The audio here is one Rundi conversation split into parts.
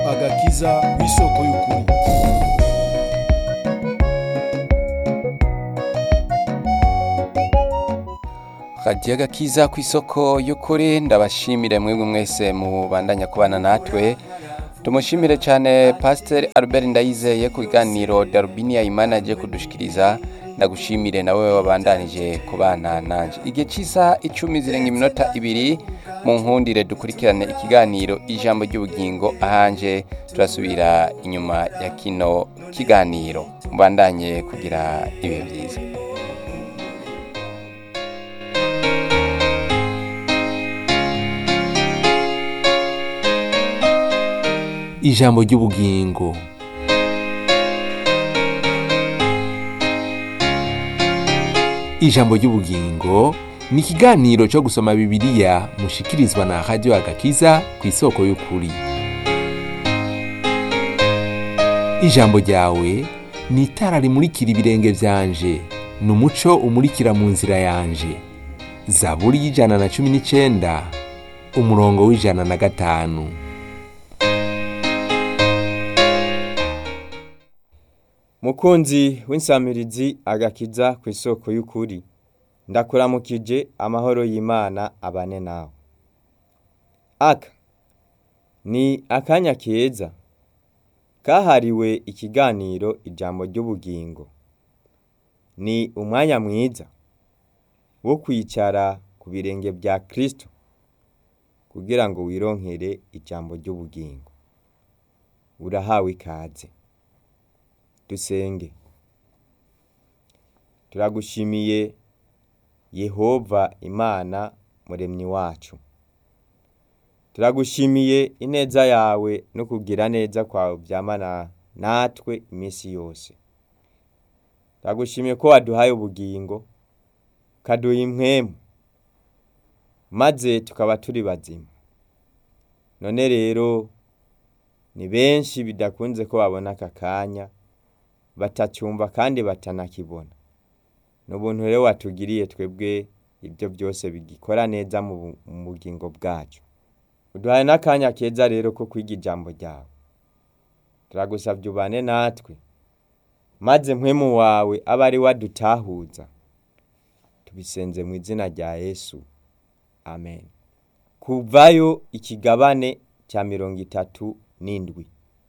agakiza w'isoko y'ukuri radiyo gakiza ku isoko y'ukuri ndabashimire mwebwe mwese mubandanya kubana natwe tumushimire cyane pasiteri albert ndayizeye ku biganiro darubini yayimana agiye kudushikiriza ndagushimire nawe wabandanije kubana nanjye igihe cy'isaha icumi zirenga iminota ibiri mu nkundire dukurikirane ikiganiro ijambo ry'ubugingo ahanje turasubira inyuma ya kino kiganiro mubandanye kugira ibihe byiza ijambo ry'ubugingo ijambo ry'ubugingo ni ikiganiro cyo gusoma bibiliya mushikirizwa na radiyo agakiza ku isoko y'ukuri ijambo ryawe ni itara rimurikira ibirenge byanje ni umuco umurikira mu nzira yanje zaburi y'ijana na cumi n'icyenda umurongo w'ijana na gatanu mukunzi w'insamirizi agakiza ku isoko y'ukuri ndakuramukije amahoro y'imana abane nawe aka ni akanya keza kahariwe ikiganiro ijambo ry'ubugingo ni umwanya mwiza wo kwicara ku birenge bya kirisito kugira ngo wironkere ijambo ry'ubugingo urahawe ikaze dusenge turagushimiye yehova imana muremyi wacu turagushimiye ineza yawe no kugira neza kwawe byamana natwe iminsi yose turagushimiye ko waduhaye ubugingo ukaduha impwemu maze tukaba turi bazima none rero ni benshi bidakunze ko babona aka kanya batacyumva kandi batanakibona ni ubuntu rero watugiriye twebwe ibyo byose bigikora neza mu bugingo bwacu uduhaye n'akanya keza rero ko kwiga ijambo ryawe turagusabye ubane natwe maze mpwemu wawe abe ari wadutahuza tubisenze mu izina rya yesu amen kuvayo ikigabane cya mirongo itatu n'indwi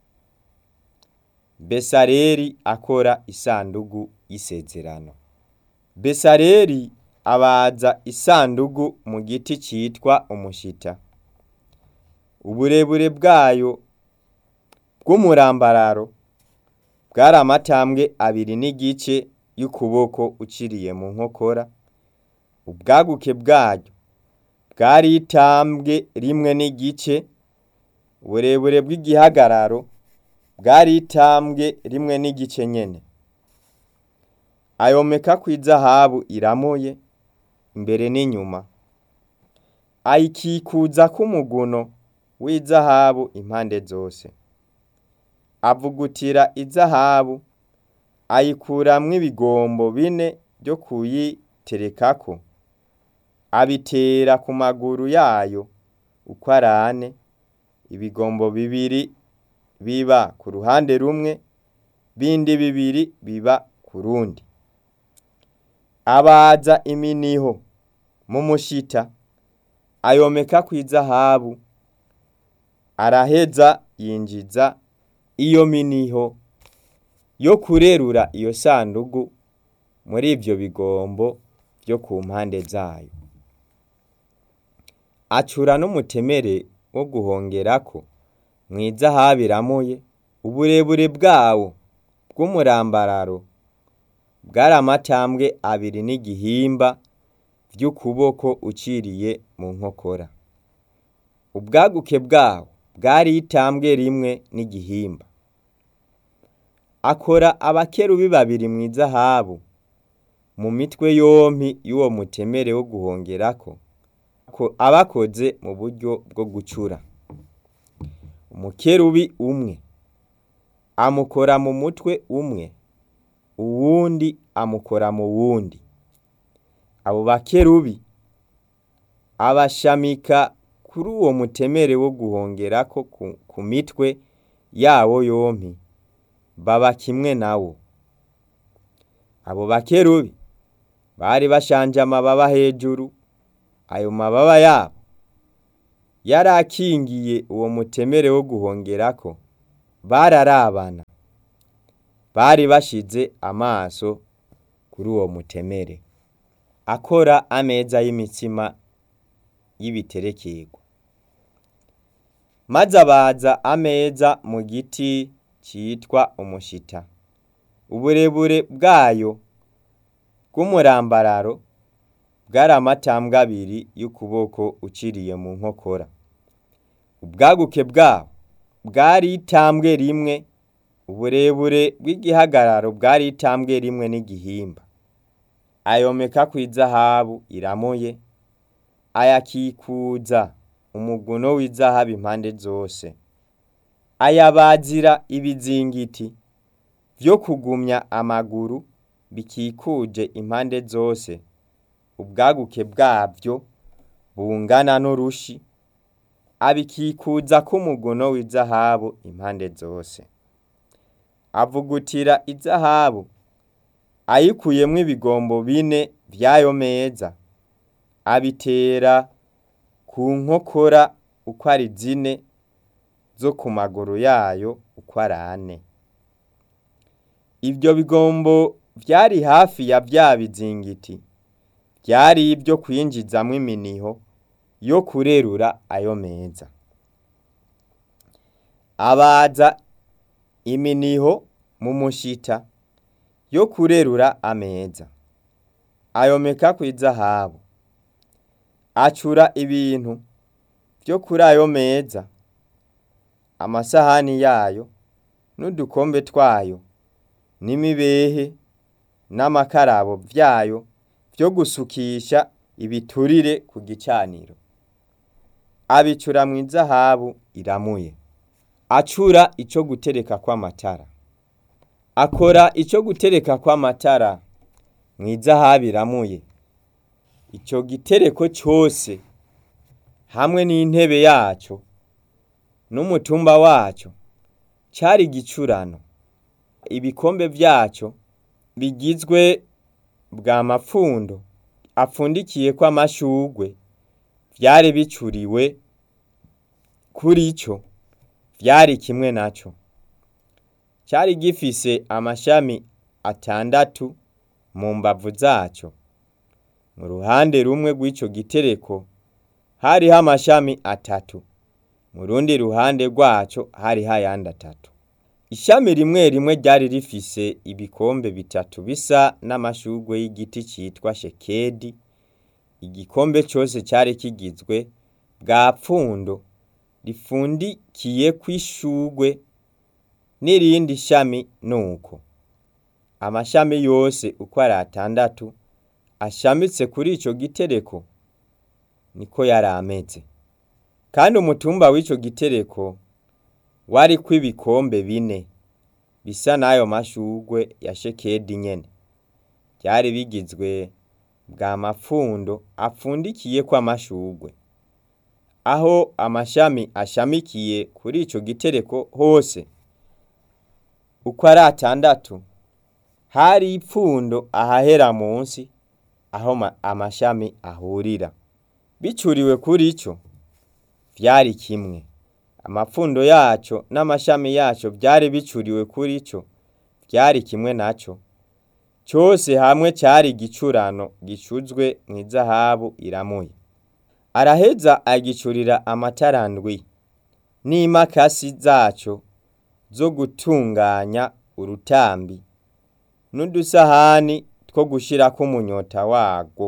besareri akora isandugu y'isezerano besareri abaza isandugu mu giti cyitwa umushita uburebure bwayo bw'umurambararo bwari amatambwe abiri n'igice y'ukuboko uciriye mu nkokora ubwaguke bwayo bwari itambwe rimwe n'igice uburebure bw'igihagararo bwari itambwe rimwe n'igice nyene ayomeka ku izahabu iramuye imbere n'inyuma ayikikuza k'umuguno w'izahabu impande zose avugutira izahabu ayikuramwo ibigombo bine byo kuyiterekako abitera ku maguru yayo uko ari ane ibigombo bibiri biba ku ruhande rumwe bindi bibiri biba ku rundi abaza iminiho mu mushita ayomeka ku izahabu araheza yinjiza iyo miniho yo kurerura iyo sandugu muri ibyo bigombo byo ku mpande zayo acura n'umutemere wo guhongerako mu izahabu iramuye uburebure bwawo bw'umurambararo bwari amatambwe abiri n'igihimba by'ukuboko uciriye mu nkokora ubwaguke bwawo bwari itambwe rimwe n'igihimba akora abakerubi babiri mu izahabu mu mitwe yompi y'uwo mutemere wo guhongerako abakoze mu buryo bwo gucura umukerubi umwe amukora mu mutwe umwe uwundi amukora mu wundi abo bakerubi abashamika kuri uwo mutemere wo guhongerako ku, ku mitwe yawo yompi baba kimwe nawo abo bakerubi bari bashanje amababa hejuru ayo mababa yabo yari akingiye uwo mutemere wo guhongerako bararabana bari bashize amaso kuri uwo mutemere akora ameza y'imitsima y'ibiterekegwa maze abaza ameza mu giti citwa umushita uburebure bwayo bw'umurambararo bwari amatambwe abiri y'ukuboko uciriye mu nkokora ubwaguke bwawo bwari itambwe rimwe uburebure bw'igihagararo bwari itambwe rimwe n'igihimba ayomeka kw'izahabu iramuye ayakikuza umuguno w'izahabu impande zose ayabazira ibizingiti vyo kugumya amaguru bikikuje impande zose ubwaguke bwavyo bungana n'urushi abikikuza k'umuguno w'izahabu impande zose avugutira izahabu ayikuyemwo ibigombo bine vy'ayo meza abitera ku nkokora uko ari zine zo ku maguru yayo uko ari ane ivyo bigombo vyari hafi ya vya bizingiti vyari ivyo kwinjizamwo iminiho yo kurerura ayo meza abaza iminiho mu mushita yo kurerura ameza ayomeka kw'izahabu acura ibintu vyo kuri ayo meza amasahani yayo n'udukombe twayo n'imibehe n'amakarabo vyayo vyo gusukisha ibiturire ku gicaniro abicura mw'izahabu iramuye acura ico gutereka kw'amatara akora ico gutereka kw'amatara mw'izahabu iramuye ico gitereko cose hamwe n'intebe yaco n'umutumba waco cari igicurano ibikombe vyaco bigizwe bwa mapfundo apfundikiyeko amashurwe vyari bicuriwe kuri co vyari kimwe naco cari gifise amashami atandatu mu mbavu zaco mu ruhande rumwe rw'ico gitereko hariho amashami atatu mu rundi ruhande rwaco hariho ayandi atatu ishami rimwe rimwe ryari rifise ibikombe bitatu bisa n'amashurwe y'igiti citwa shekedi igikombe cose cari kigizwe bwa pfundo rifundikiye kw'ishurwe n'irindi shami nuko amashami yose uko ari atandatu ashamitse kuri ico gitereko niko yari ameze kandi umutumba w'ico gitereko wariko ibikombe bine bisa n'ayo mashurwe ya shekedi nyene vyari bigizwe bwa mapfundo apfundikiyeko amashurwe aho amashami ashamikiye kuri ico gitereko hose uko ari atandatu hari ipfundo ahahera munsi aho ma- amashami ahurira bicuriwe kuri co vyari kimwe amapfundo yaco n'amashami yaco vyari bicuriwe kuri co vyari kimwe naco cose hamwe cari igicurano gicuzwe mw'izahabu iramuye araheza agicurira amatara ndwi n'imakasi zaco zo gutunganya urutambi n'udusahani two gushirako umunyota warwo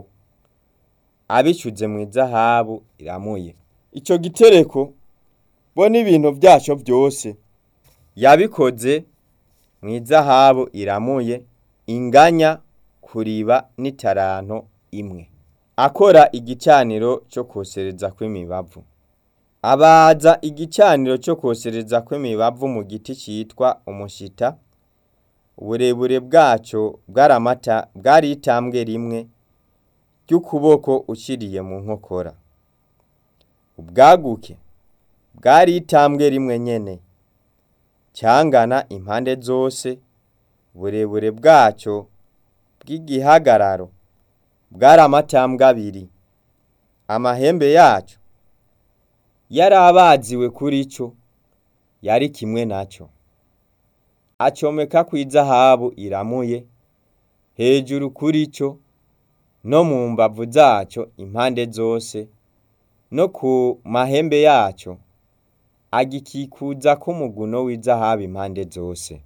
abicuze mw'izahabu iramuye ico gitereko bo n'ibintu vyaco vyose yabikoze mw'izahabu iramuye inganya kuriba n'itaranto imwe akora igicaniro co kosereza kw'imibavu abaza igicaniro co kosereza kw'imibavu mu giti citwa umushita uburebure bwaco bwari amata bwari itambwe rimwe ry'ukuboko uciriye mu nkokora ubwaguke bwari itambwe rimwe nyene cyangana impande zose uburebure bwacyo bw'igihagararo bwari amatambwe abiri amahembe yacyo yari abaziwe kuri cyo yari kimwe nacyo acomeka ku izahabu iramuye hejuru kuri cyo no mu mbavu zacyo impande zose no ku mahembe yacyo agikikuza k'umuguno w'izahabu impande zose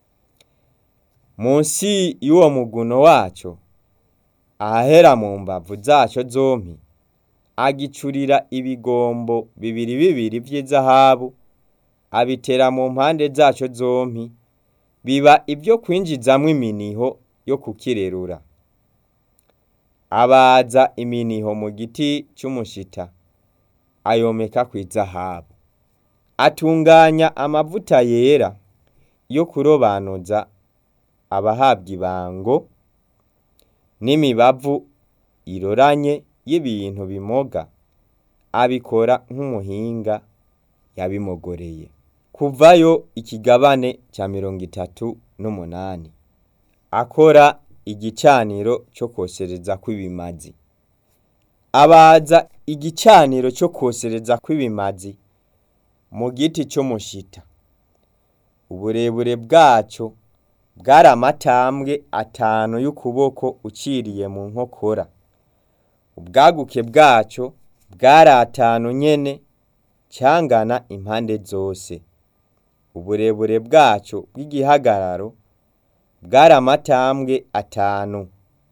munsi y'uwo muguno wacyo ahahera mu mbavu zacyo zompi agicurira ibigombo bibiri bibiri vy'izahabu abitera mu mpande zacyo zompi biba ibyo kwinjizamwo iminiho yo kukirerura abaza iminiho mu giti cy'umushita ayomeka ku izahabu atunganya amavuta yera yo kurobanuza abahabwa ibango n'imibavu iroranye y'ibintu bimoga abikora nk'umuhinga yabimogoreye kuvayo ikigabane cya mirongo itatu n'umunani akora igicaniro cyo kosereza kw'ibimazi abaza igicaniro cyo kosereza kw'ibimazi mu giti cy'umushita uburebure bwacyo bwari amatambwe atanu y'ukuboko uciriye mu nkokora ubwaguke bwacyo bwari atanu nyene cyangana impande zose uburebure bwacyo bw'igihagararo bwari amatambwe atanu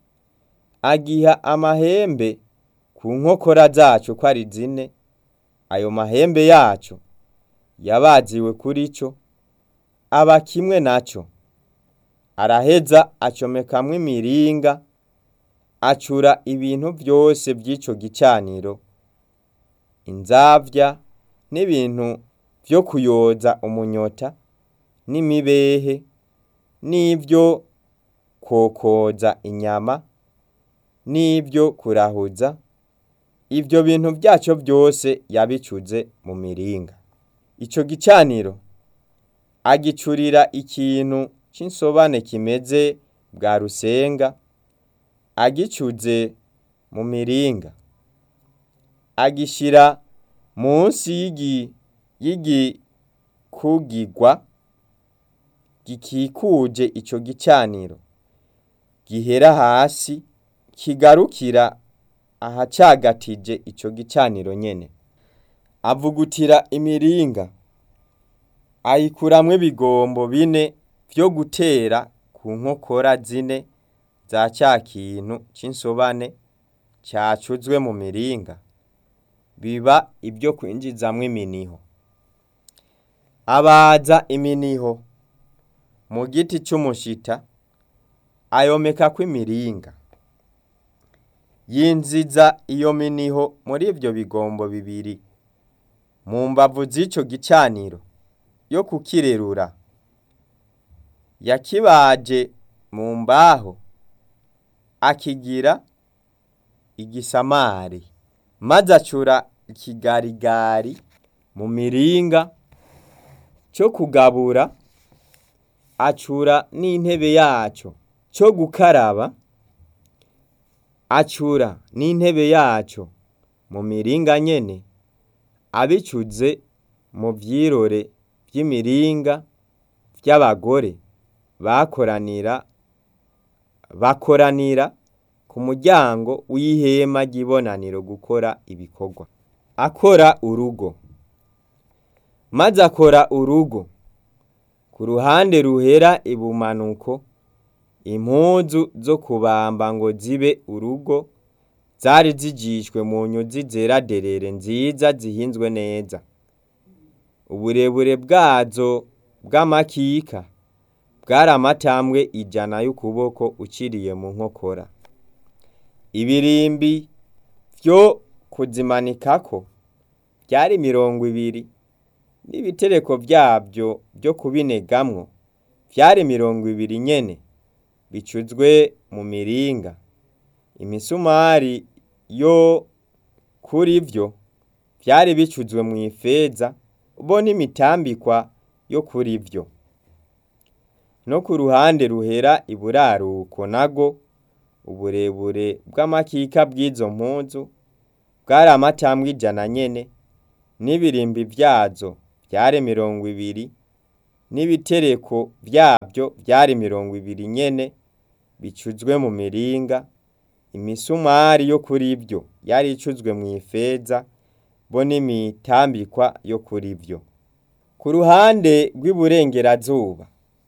agiha amahembe ku nkokora zacyo ko ari zine ayo mahembe yacyo yabaziwe kuri cyo aba kimwe nacyo araheza acomekamwo imiringa acura ibintu byose by'ico gicaniro inzavya n'ibintu vyo kuyoza umunyota n'imibehe n'ivyo kokoza inyama n'ivyo kurahuza ivyo bintu vyaco byose yabicuze mu miringa ico gicaniro agicurira ikintu c'insobane kimeze bwa rusenga agicuze mu miringa agishira munsi y'igi y'igikugigwa gikikuje ico gicaniro gihera hasi kigarukira ahacagatije ico gicaniro nyene avugutira imiringa ayikuramwo ibigombo bine vyo gutera ku nkokora zine za ca kintu c'insobane cacuzwe mu miringa biba ibyo kwinjizamwo iminiho abaza iminiho mu giti c'umushita ayomekako imiringa yinziza iyo miniho muri ivyo bigombo bibiri mu mbavu z'ico gicaniro yo kukirerura yakibaje mu mbaho akigira igisamari maze acura ikigarigari mu miringa cyo kugabura acura n'intebe yaco cyo gukaraba acura n'intebe yaco mu miringa nyene abicuze mu vyirore vy'imiringa vy'abagore bakoranira bakoranira ku muryango w'ihema ry'ibonaniro gukora ibikorwa akora urugo maze akora urugo ku ruhande ruhera ibumanuko impuzu zo kubamba ngo zibe urugo zari zijishwe mu nyuzi zera derere nziza zihinzwe neza uburebure bwazo bw'amakika bwari amatambwe ijana y'ukuboko uciriye mu nkokora ibirimbi vyo kuzimanikako byari mirongo ibiri n'ibitereko vyabyo byo kubinegamwo vyari mirongo ibiri nyene bicuzwe mu miringa imisumari yo kuri vyo vyari bicuzwe mu ifeza bo n'imitambikwa yo kuri vyo no ku ruhande ruhera iburaruko nago uburebure bw'amakika bw'izo mpuzu bwari amatambwe ijana nyene n'ibirimbi vyazo vyari mirongo ibiri n'ibitereko vyavyo vyari mirongo ibiri nyene bicuzwe mu miringa imisumari yo kuri vyo yari icuzwe mu ifeza bo n'imitambikwa yo kuri vyo ku ruhande rw'iburengerazuba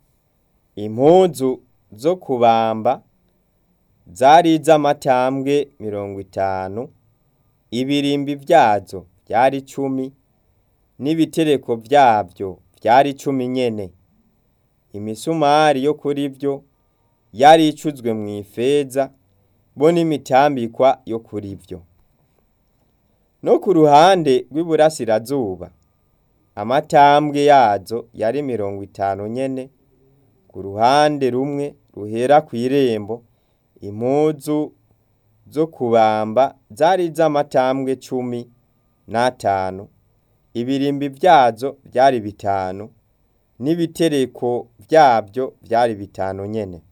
impuzu zo kubamba zari iz'amatambwe mirongo itanu ibirimbi vyazo vyari cumi n'ibitereko vyavyo vyari cumi nyene imisumari yo kuri vyo yari icuzwe mu ifeza bo n'imitambikwa yo kuri vyo no ku ruhande rw'iburasirazuba amatambwe yazo yari mirongo itanu nyene ku ruhande rumwe ruhera kw'irembo impuzu zo kubamba zari iz'amatambwe cumi n'atanu ibirimbi vyazo vyari bitanu n'ibitereko vyavyo vyari bitanu nyene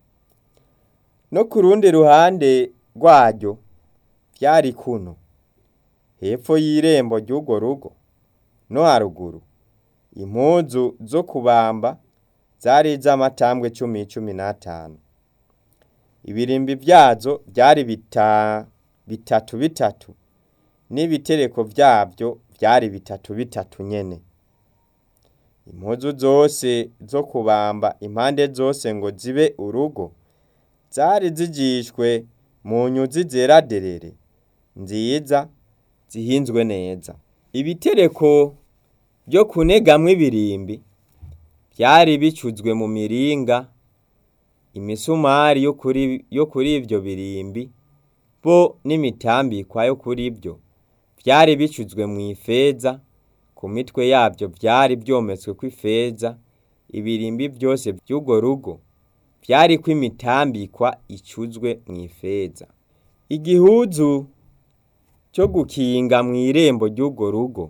no ku rundi ruhande rwaryo vyari kuno hepfo y'irembo ry'urwo rugo no haruguru impuzu zo kubamba zari iz'amatambwe cumi cumi n'atanu ibirimbi vyazo vyari bita, bitatu bitatu n'ibitereko vyavyo vyari bitatu bitatu nyene impuzu zose zo kubamba impande zose ngo zibe urugo zari zijishwe mu nyuzi zera derere nziza zihinzwe neza ibitereko vyo kunegamwo ibirimbi vyari bicuzwe mu miringa imisumari yo kuri yo kuri ivyo birimbi bo n'imitambikwa yo kuri vyo vyari bicuzwe mu ifeza ku mitwe yavyo vyari vyometswe kw'ifeza ibirimbi vyose vy'urwo rugo vyariko imitambikwa icuzwe mu ifeza igihuzu cyo gukinga mw'irembo ry'urwo rugo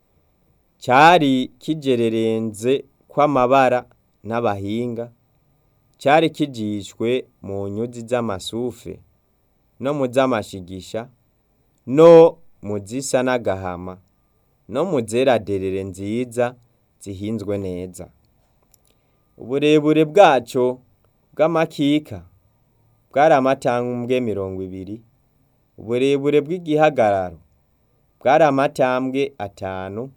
cari kijererenze kw'amabara n'abahinga cari kijishwe mu nyuzi z'amasufe no mu z'amashigisha no mu zisa n'agahama no mu zera derere nziza zihinzwe neza uburebure bwaco bw'amakika bwari amatambwe mirongo ibiri uburebure bw'igihagararo bwari amatambwe atanu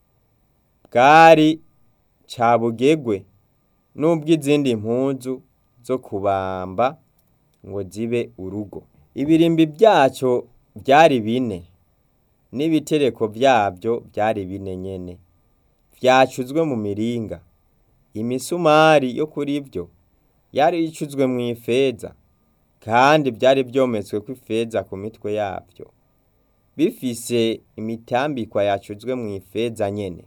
bwari cabugegwe n'ubw'izindi mpuzu zo kubamba ngo zibe urugo ibirimbi vyaco vyari bine n'ibitereko vyavyo vyari bine nyene vyacuzwe mu miringa imisumari yo kuri vyo yari icuzwe mu ifeza kandi vyari vyometswe kw'ifeza ku mitwe yavyo bifise imitambikwa yacuzwe mu ifeza nyene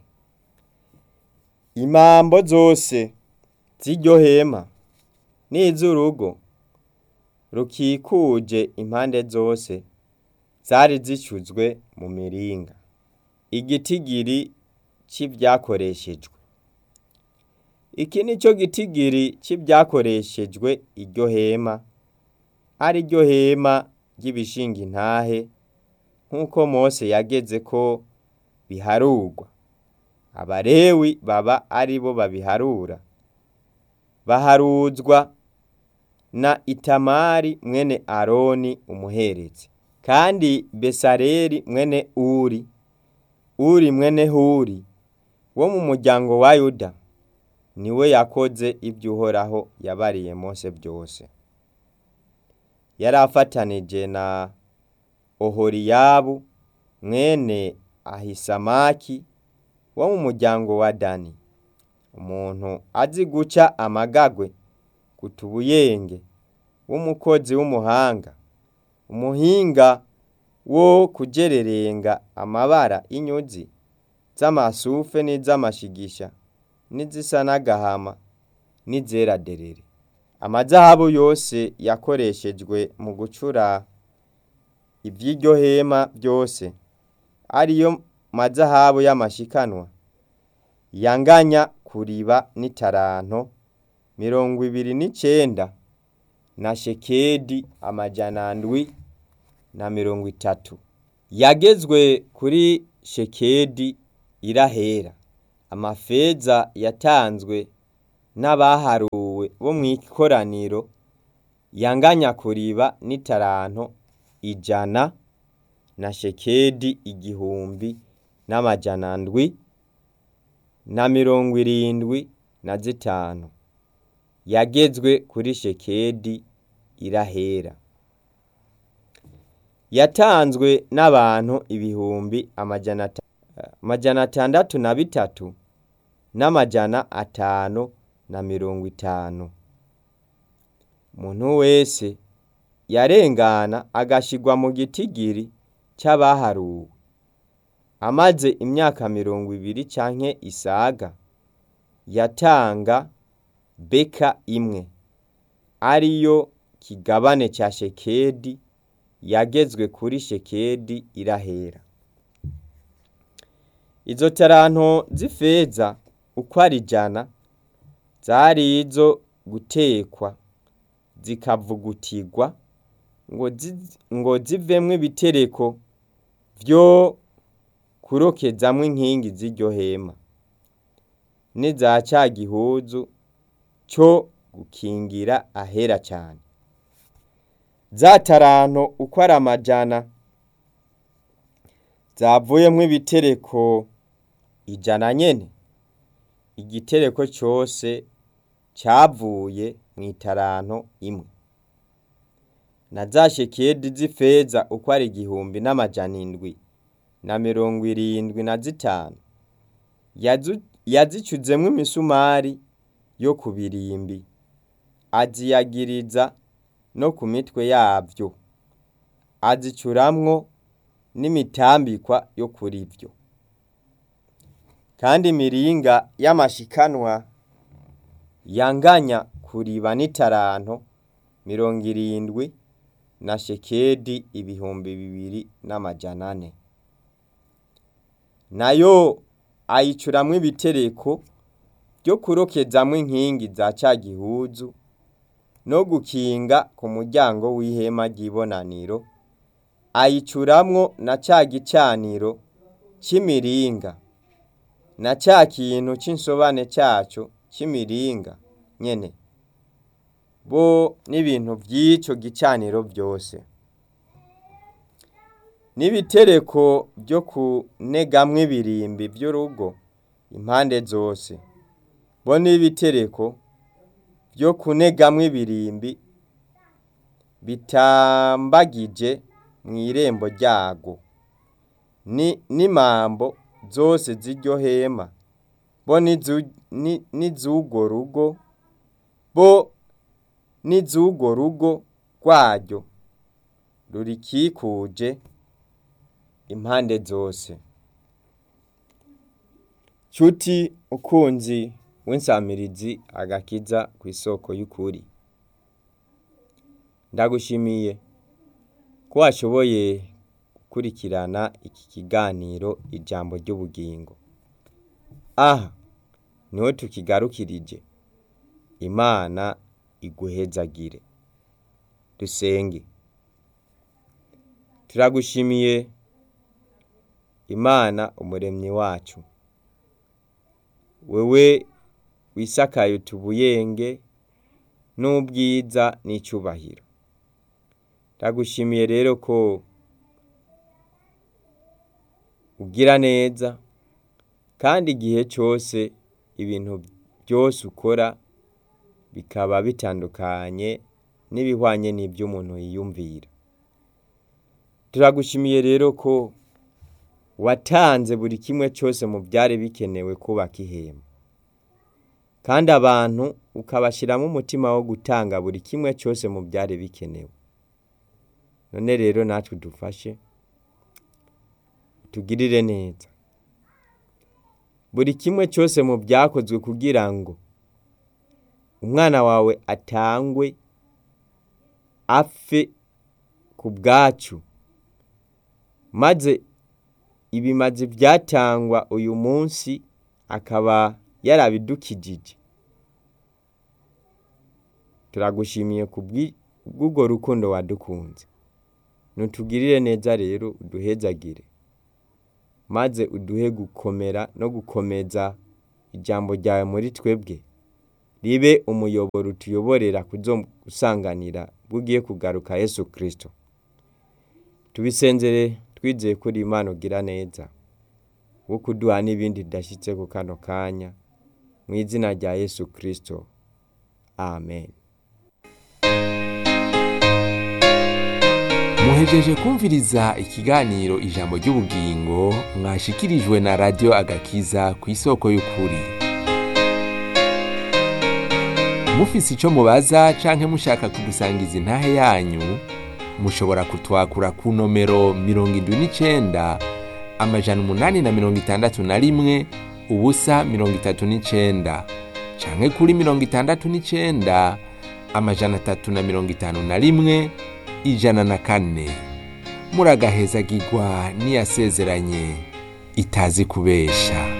imambo zose z'iryo hema n'iz'urugo rukikuje impande zose zari zicuzwe mu miringa igitigiri c'ivyakoreshejwe iki ni cyo gitigiri c'ivyakoreshejwe iryo hema ari ryo hema ry'ibishinga intahe nk'uko mose yageze ko biharurwa abarewi baba ari bo babiharura baharuzwa na itamari mwene aroni umuherezi kandi besareli mwene uri uri mwene huri wo mu muryango wa yuda niwe yakoze ibyo uhoraho yabariye mose byose yari afatanije na ohoriyabu mwene ahisamaki wo mu muryango wa dani umuntu azi guca amagagwe kutubuyenge w'umukozi w'umuhanga umuhinga wo kujererenga amabara y'inyuzi z'amasufe n'iz'amashigisha n'izisa n'agahama n'izera derere amazahabu yose yakoreshejwe mu gucura ivy'iryo hema byose ariyo mazahabu y'amashikanwa yanganya kuriba n'itaranto mirongo ibiri n'icenda na shekedi amajana ndwi na mirongo itatu yagezwe kuri shekedi irahera amafeza yatanzwe n'abaharuwe bo mw'ikoraniro yanganya kuriba n'itaranto ijana na shekedi igihumbi n'amajana ndwi na mirongo irindwi na zitanu yagezwe kuri shekedi irahera yatanzwe n'abantu ibihumbi amajana ata- amajana atandatu na bitatu n'amajana atanu na mirongo itanu umuntu wese yarengana agashigwa mu gitigiri c'abaharuwe amaze imyaka mirongo ibiri canke isaga yatanga beka imwe ariyo kigabane ca shekedi yagezwe kuri shekedi irahera izo taranto z'ifeza uko ari ijana zari izo gutekwa zikavugutirwa ngo zi- ngo zivemwo ibitereko vyo kurokezamwo inkingi z'iryo hema n'iza ca gihuzu co gukingira ahera cane za taranto uko ari amajana zavuyemwo ibitereko ijana nyene igitereko cose cavuye mw'itaranto imwe na za shekedi z'ifeza uko ari igihumbi n'amajana indwi na mirongo irindwi na zitanu yazu- yazicuzemwo imisumari yo ku birimbi aziyagiriza no ku mitwe yavyo azicuramwo n'imitambikwa yo kuri vyo kandi imiringa y'amashikanwa yanganya kuriba n'itaranto mirongo irindwi na shekedi ibihumbi bibiri n'amajana ane nayo ayicuramwo ibitereko vyo kurokezamwo inkingi za ca gihuzu no gukinga ku muryango w'ihema ry'ibonaniro ayicuramwo na ca gicaniro c'imiringa na ca kintu c'insobane caco c'imiringa nyene bo n'ibintu vy'ico gicaniro vyose n'ibitereko vyo kunegamwo ibirimbi vy'urugo impande zose bo n'ibitereko vyo kunegamwo ibirimbi bitambagije mw'irembo ryago ni n'imambo zose z'iryo hema bo n'izu- ni- n'iz'urwo rugo bo n'iz'urwo rugo rwaryo rurikikuje impande zose cuti ukunzi w'insamirizi agakiza kw'isoko y'ukuri ndagushimiye ko washoboye gukurikirana iki kiganiro ijambo ry'ubugingo aha niho tukigarukirije imana iguhezagire dusenge turagushimiye imana umuremyi wacu wewe wisakaye utubuyenge n'ubwiza n'icubahiro ndagushimiye rero ko ugira neza kandi igihe cose ibintu byose ukora bikaba bitandukanye n'ibihwanye n'ibyo umuntu yiyumvira turagushimiye rero ko watanze buri kimwe cyose mu byari bikenewe kubaka ihema kandi abantu ukabashyiramo umutima wo gutanga buri kimwe cyose mu byari bikenewe none rero natwe dufashe tugirire neza buri kimwe cyose mu byakozwe kugira ngo umwana wawe atangwe apfe ku bwacu maze ibimazi byatangwa uyu munsi akaba yarabidukijije turagushimiye kubw'urwo rukundo wadukunze nutugirire neza rero uduhezagire maze uduhe gukomera no gukomeza ijambo ryawe muri twebwe ribe umuyoboro utuyoborera kuzogusanganira bugiye kugaruka yesu kirisito tubisenzere twizeye ko uri imana ugira neza wo kuduha n'ibindi bidashyitse ku kano kanya mu izina rya yesu kirisito amen muhejeje kumviriza ikiganiro ijambo ry'ubugingo mwashikirijwe na radiyo agakiza ku isoko y'ukuri mufise icyo mubaza canke mushaka kudusangiza intahe yanyu mushobora kutwakura ku nomero mirongo indwi n'icenda amajana umunani na mirongo itandatu na rimwe ubusa mirongo itatu n'icenda canke kuri mirongo itandatu n'icenda amajana atatu na mirongo itanu na rimwe ijana na kane muragahezagirwa n'iyasezeranye itazi kubesha